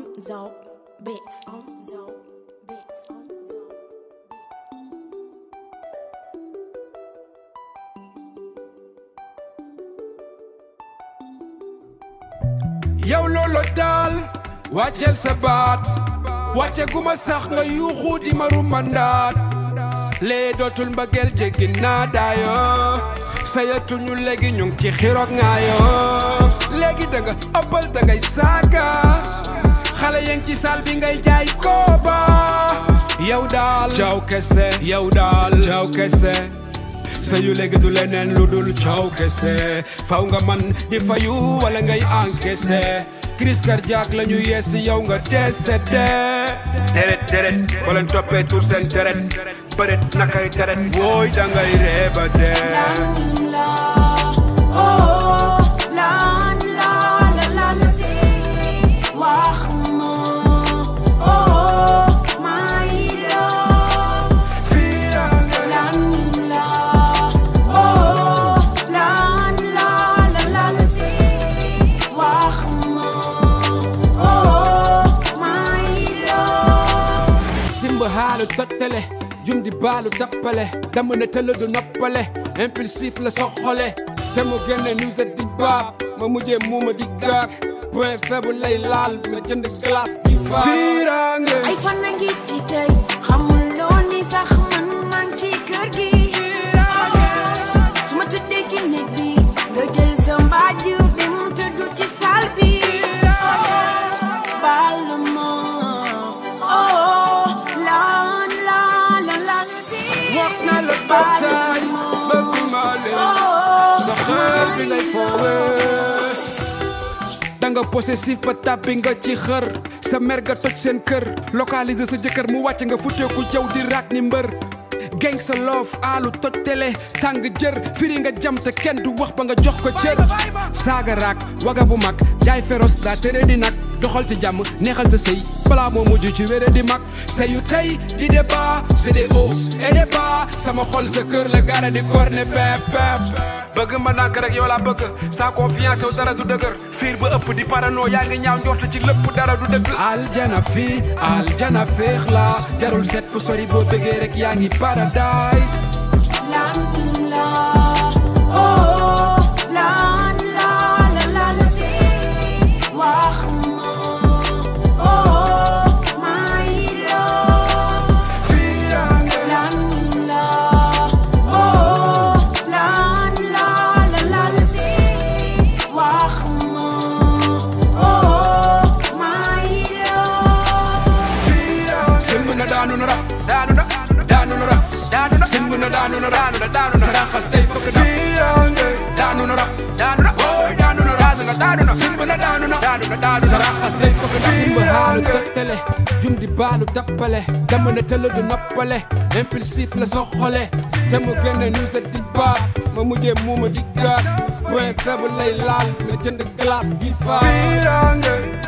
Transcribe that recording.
on Zouk Beats on Zouk Beats on Zouk yow loolo daal wàcceel sa baat wàcce guma sax nga yuuxu di ma rumandaat lee dootul mbëggeel jéggi naa daayoo sayatuñu léegi ñu ngi ci xiroog ngaayoo léegi da nga ëppal da ngay saaga xale yaa ci saal bi ngay jaay kooba yow daal caaw kese yow daal caaw kese sayu léegi du leneen lu dul coow kese faw nga man di fayu wala ngay encaissé crise cardiaque la ñu yeesi yow nga décédé deret deret ba leen toppee tur seen deret bëret nakay deret wooy da ngay reeba dee simba haalu tottale jum di baalu tappale dama ne tëll du noppale impulsif la soxole te mu génne nuset di baab ma mujjee muuma di gaak point faible lay laal ma jënd glace gi faa fiiraange ay fan a ngi ci tey xamuloo ni sax man maa ngi ci kër gi su ma tëddee ci néeg bi nga jël sa mbaaju dem tëddu ci saal bi baal ma oh lan la la la wax na la bataay bëgguma leen sa xel bi ngay foowee danga possessif ba tàbbi nga ci xër sa mer nga toj seen kër localiser sa jëkkër mu wàcc nga futteeku jaw di raak ni mbër geng sa loof aalu toj télé tàng jër firi nga jam te kenn du wax ba nga jox ko cër saaga raak waga bu mag jaay féroce daa tere di nag doxal ci jàmm neexal sa sëy balaa moo mujj ci wére di mag sëyu tey di débat c'est des hauts et des bas sama xol sa kër la gaara di corne pep pep bëgg ma nànk rek yow laa bëgg sans confiance yow dara du dëgër fiir ba ëpp di parano yaa ngi ñaaw njort ci lépp dara du dëgg aljana fii aljana féex la jarul seet fu sori boo bëggee rek yaa ngi paradise lan la oh lan la la la la wax ma oh my love lan la oh lan la la la la wax ma oh my love sëmb na daanu na rab daanu na daanu na rab daanu na sëmb na daanu na rab daanu na saraxas tey fokk na daanu na rab daanu na ooy daanu na rab daanu na sëmb na daanu na daanu na daanu na saraxas tey fokk na simb haalu tëttale jum di baalu dappale dama ne tëll du noppale impulsif la soxole te mu génne nuset di baa ma mujjee muuma di gaat point faible lay laal nga jënd glace gi faa